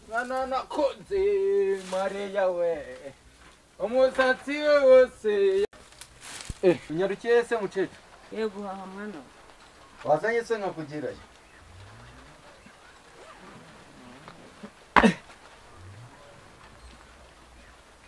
mwana nakunze mariya we umusatsi we wose Eh, unyarukiye se mucece ye guhaha mwana we wazanye se nkakugirayo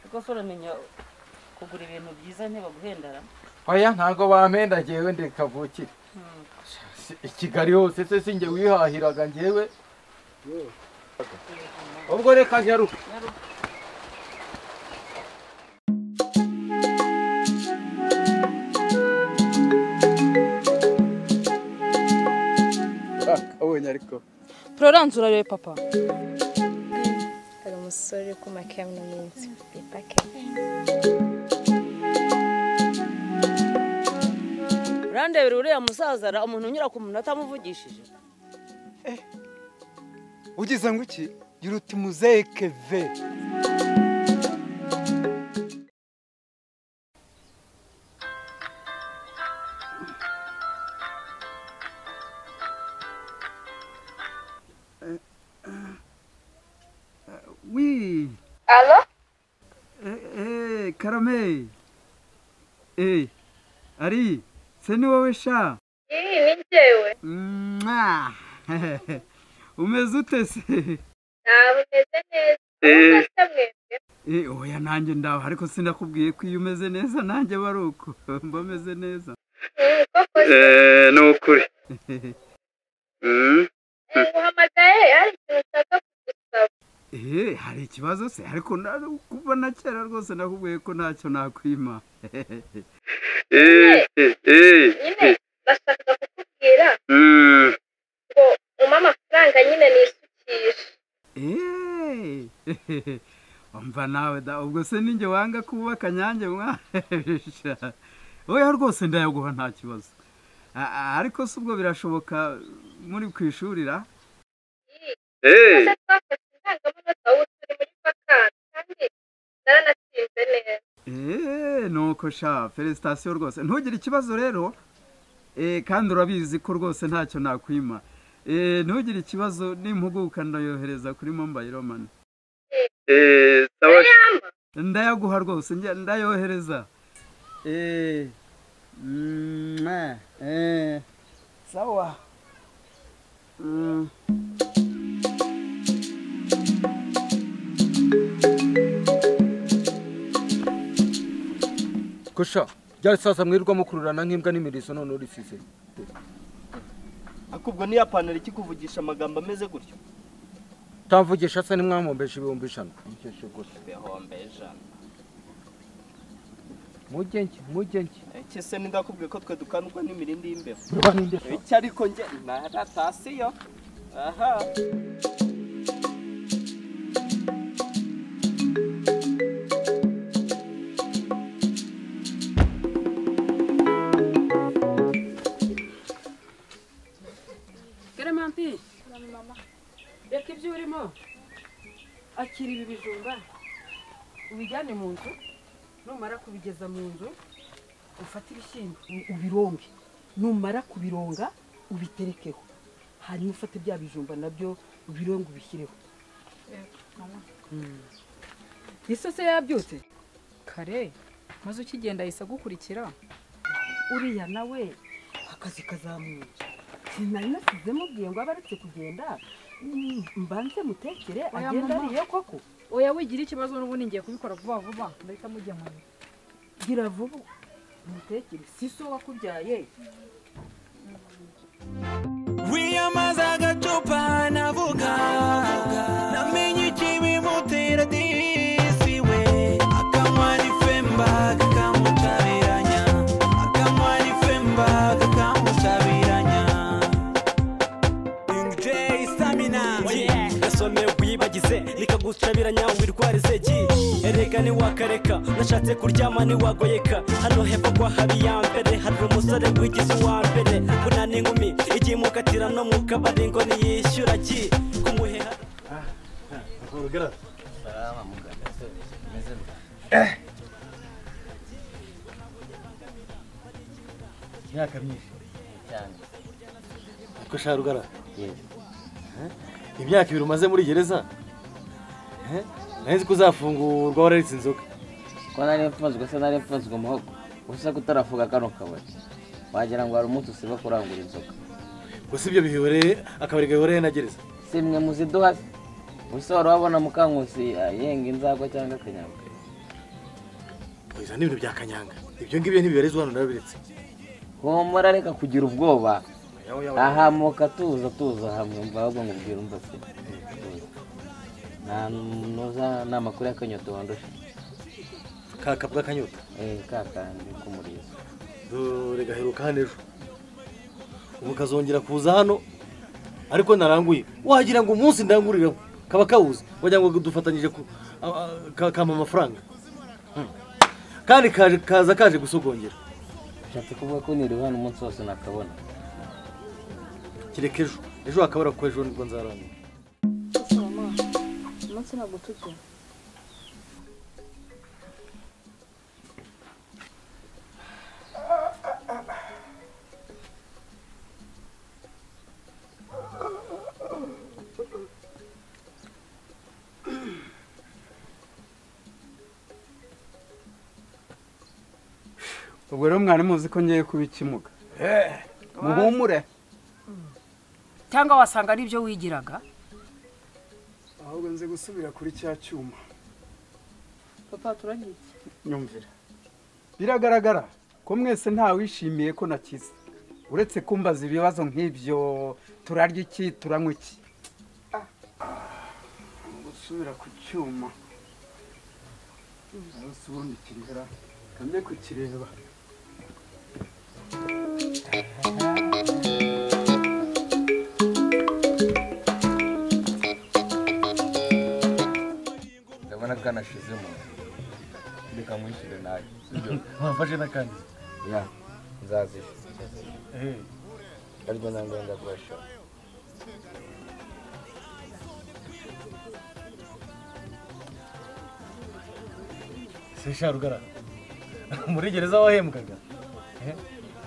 ariko se uramenya kugura ibintu byiza ntibaguhendara oya ntabwo bampenda njyewe ndi kavukire Hmm. Si- i kigali hose se si njye wihahiraga njyewe ubwo reka nyaruke Nyaruka. ubonye ariko pororanze urarebe papa hari umusore uri kumakiya mu minsi ipake urandebera uriya musaza ra- umuntu unyura ku muntu atamuvugishije ugize ngo iki gira uti muzehe keve Oui. Allô? Eh, eh, Karame. Eh, Ari, se ni wowe sha? Eh, ni njyewe. Umeze ute se? Eh. Eh, oya nanjye ndaho ariko sinakubwiye ko iyo umeze neza nanjye bari uko mba meze neza. Eh, ni ukuri. Mm. uhamagaye hari ikintu ushaka kugusaba Eh, hari ikibazo se ariko na- kuva na kera rwose nakubwiye ko ntacyo nakwima. Eh, eh, eh, nyine eh. bashaka kukubwira Mm. ngo umpe amafaranga nyine nisukishe Eh. Umva nawe da ubwo se ninjye wanga kubaka nyanjye mwa. sha. Oya rwose ndayaguha nta kibazo. A- a- Ariko se ubwo birashoboka muri kwishurira? Eh, maze twafashe indangamanota ubu turi muri vakansi kandi naranatsinze neza Eee nuko sha felicitasiyo rwose ntugire ikibazo rero eee kandi urabizi ko rwose ntacyo nakwima eee ntugire ikibazo n'impuguka ndayohereza kuri mobayiro mani eh, sawa. yama ndayaguha rwose njye ndayohereza eee eee sawa Mm. gusha ryari sasa mwirirwa mukururana nk'imbwa n'imirizo none urisize akubwo niya pantaro ikikuvugisha amagambo ameze gutyo utamvugisha se nimwamwombeje ibihumbi ijana mukeshe gusa ibihumbi ijana mujye njye mujye njye iki se ndakubwiye ko twe dukandwa n'imirindi y'imbeho urwa ninde se? iki ariko njye naratasiyo aha garamanti reka ibyo urimo akira ibi bijumba ubijyane mu nzu numara kubigeza mu nzu ufate ibishyimbo ubironge numara kubironga ubiterekeho hanyuma ufate bya bijumba nabyo ubironge ubishyireho Mm. ese se yabyutse kare maze ukigenda ahise agukurikira uriya nawe akazi kazamuye sinari nasize mubwiye ngo abe aretse kugenda mm, mbanze mutekere Oya, agenda mama. ariye koko oya wigira ikibazo n'ubundi ngiye kubikora vuba vuba ndahita mugemana gira vuba mutekere si so wakubyaye wiyamaza agacupa navuga namenye ikibimutera disi we akanywa ni femba kakamutabiranya akanywa ni femba kakamutabiranya King J Stamina gasome wibagize nikagucabiranya wirware seki erega ntiwakareka nashatse kuryama ntiwagoyeka hano hepfo kwa habi ya mbere hari umusore wigize uwa mbere buna n'inkumi igihe imukatira no mu kabari ngo niyishyura ki kumuheha myaka myinshi cyane rugara imyaka ibiri umaze muri gereza nahise ko uzafungurwa wararetse inzoga ko nari mfunzwe se nari mfunzwe umuhogo gusa ko utarafunga kano kabari wagira ngo hari umunsi usiba kurangura inzoga gusa ibyo bihoreye akabari gahoreye na gereza si mwe muziduha se gusa wari wabona mukankusi ah, yenga inzagwa cyangwa akanyanga izo ni ibintu bya kanyanga ibyo ngibyo ntibibarizwa hano narabiretse humura reka kugira ubwoba Yawe, yawe, yawe. ahamuka tuza tuza hamwe mva ahubwo ngubwira umva se Tuza. nta nuza ni amakuru y'akanyota wandusha kaka bw'akanyota eh kakandi k'umurizo dore gaheruka hano ejo ubu kazongera kuza hano ariko naranguye wagira ngo umunsi ndanguriramo kaba kawuze wagira ngo dufatanyije ku- a- a- ka- kampa amafaranga Hmm. kandi kaje- kaza kaje gusogongera ushatse kuvuga ko niriwe hano umunsi wose nakabona kereka ejo ejo hakabura ko ejo nibwo nzarangura umunsi ntabwo tujya ubwo rero mwari muzi ko ngiye kubikimuga muhumure cyangwa wasanga ari byo wigiraga ahubwo nzi gusubira kuri cya cyuma papa turagira iki nyumvira biragaragara ko mwese ntawishimiye ko nakize uretse kumbaza ibibazo nk'ibyo turarya iki turanywa iki gusubira ku cyuma umunsi ubundi kirihera kamye kukireba ndabona kanashize mu reka mwishyure nawe wamfashe n'akandi ya nzazisha ariko ntabwo wenda kurashora sesharugara muri gereza wahembwaga Eh?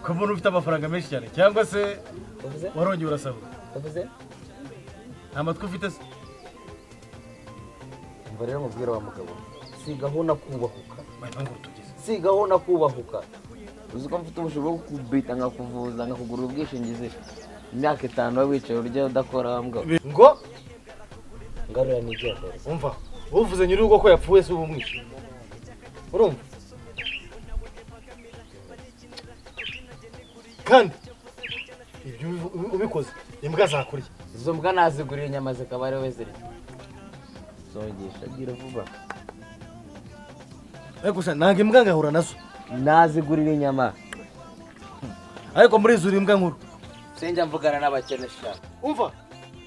ko mbona ufite amafaranga menshi cyane cyangwa se warongeye urasahura nta matwi ufite se umva rero mubwira wa mugabo sigaho nakubahuka sigaho nakubahuka uzi ko mfite ubushobozi bwo kubita nkakuvuza nkakugurira ubwishingizi imyaka itanu waba wicaye urya udakora wa mugabo ngo ngarura n'ibyatoro umva uvuze nyir'urugo ko yapfuye si ubumwishe urumva kandi ibyo ubi- ubikoze imbwa zakurya izo mbwa naziguriye inyama zikaba ariwe zirya zongesha bwira vuba ariko sha ntabwo imbwa ngahura nazo nazigurira inyama ariko muri izo uri imbwa nkuru sinjya mvugana n'abakene sha umva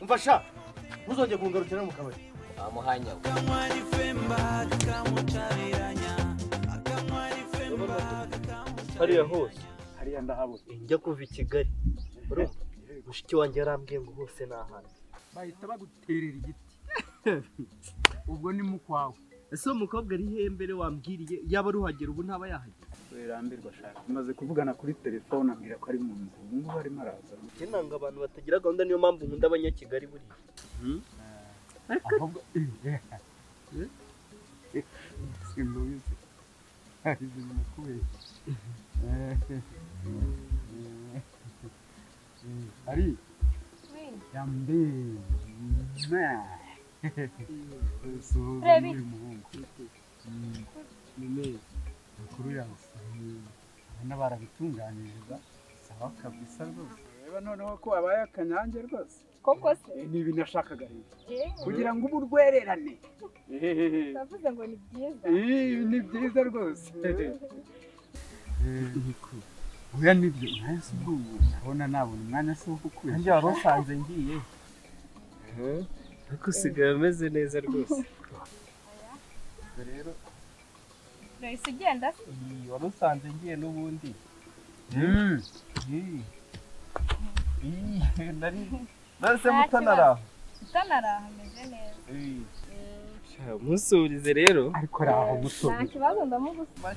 umva sha ntuzongere kungarukira mu kabari amuhanya hariya hose hariya ndahabona njya kuva i kigali urumva mushiki wanjye yarambwiye ngo hose ni ahantu bahita baguterera igiti ubwo ni mu kwawe ese uwo mukobwa ari hehe mbere wambwiriye yaba aruhagera ubu ntaba yahagera werambirwa shaka tumaze kuvugana kuri telefone ambwira ko ari mu nzu ubu ngubu arimo araza njye nanga abantu batagira gahunda niyo mpamvu nkunda abanyakigali buriya ahubwo simubizi hari ibintu nakubeshye ari yambe Urebe. uyu muhungu none makuru yawe ubona barabitunganyiriza saba kabisa rwose reba noneho ko wabaye akanyange rwose koko se ni ibintu nashakaga rero kugira ngo ubu urwererane navuze ngo ni byiza Ih, ni byiza rwose oya nibyo nawe si ubwo ubu ndabona nabona umwanya se wo kukwezi nanjye wari usanze ngiye ariko usigaye ameze neza rwose rero urahise ugenda se iyi wamusanze ngiye n'ubundi iyi iyi nari nahise Nta mutanara kibazo. mutanara hameze neza musurize rero ariko raho nta kibazo ndamugusa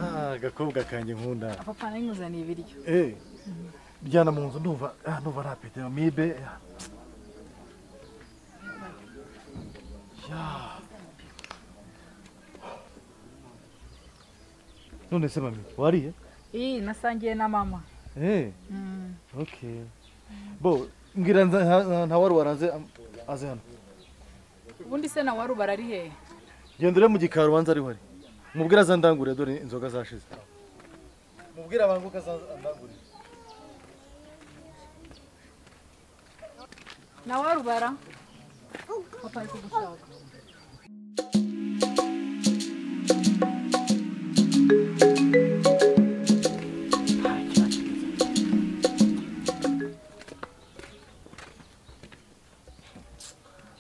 Ah, akakobwa kanjye nkunda papa nayimuzaniye ibiryo Eh, Njyana mu nzu ndumva ah, ndumva nta pete mibe ah, ya. none se mami wariye iyi nasangiye na mama Eh, Mm. okay bo mbwira nza- nta- nta wari waranze am- aze hano ubundi se na waru barari hehe genda ure mu gikari ubanza ariho ari mubwire azandangure dore inzoga zashize mubwire abantu ko azandangure na waru bara papa ari kugushaka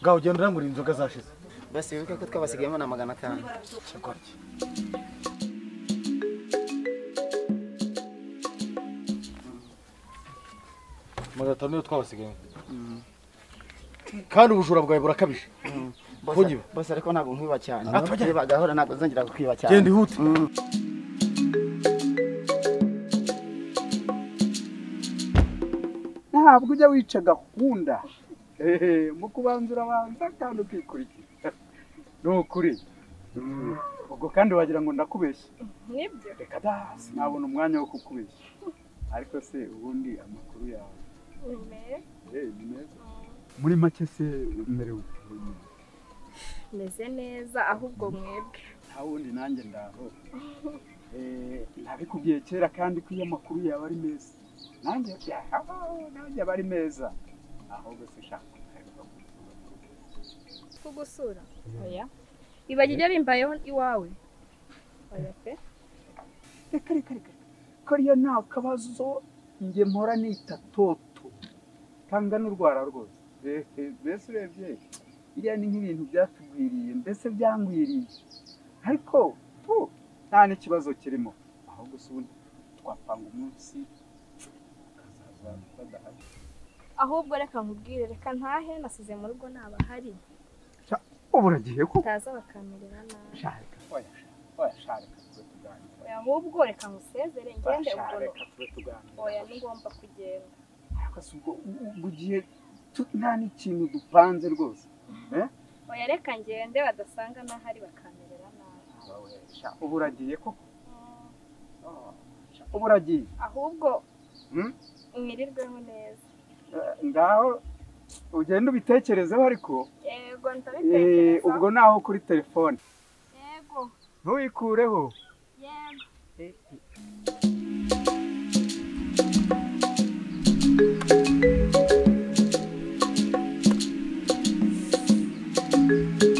ngaho genda urangure inzoga zashize basi wibuke ko twabasigayemo na magana atanu magana atanu niyo twabasigayemo kandi ubujura bwawe burakabije bose bose ariko ntabwo nkwiba cyane Ah, twajya- niba gahora ntabwo nzongera kukwiba cyane Genda ihute. Mm. ntabwo ujya wica gahunda Ehe, mu kubanza urabanza kandi ukikurikira ni ukuri Mm. ubwo kandi wagira ngo ndakubeshya Nibyo. reka da sinabona umwanya wo kukubeshya ariko se ubundi amakuru yawe eh, ni meza muri make se umerewe ute? Meze neza ahubwo mwebwe. nta wundi nanjye ndaho Eh, nabikubwiye kera kandi ko iyo amakuru yaba ari meza nanjye yaha, nanjye aba ari meza ahubwo se shaka Kugusura. Oya. Ibagijya bimbayeho iwawe. Oya pe. reka reka reka kariya nta kabazo njye mpora nita toto kanga n'urwara rwose Ehe, mbese urebye iriya ni nk'ibintu byatugwiriye mbese byangwiriye ariko pu, nta n'ikibazo kirimo ahubwo se ubundi twapanga umunsi ukazaza badahari Ahubwo reka nkubwire reka ntahe nasize mu rugo ntabahari. ubura gihe ko Utaza bakamerera nabi. shareka oya oya shareka tube tuganira Oya, Ahubwo reka nkusezere oya ngende shareka ugorora. tube tuganira Oya nigomba kugenda. ariko se ubwo mu gihe tu- nta n'ikintu dupanze rwose eh? Oya reka ngende badasanga n'ahari bakamerera nabi. Sha, ubu uragiye ko ubu uragiye Ahubwo Hmm? mwirirweho neza. Eh, ngaho ugenda ubitekerezeho ariko Yego eh, ndabitekereza. ubwo naho kuri telefone Yego. ntuyikureho Yego. Ntabwo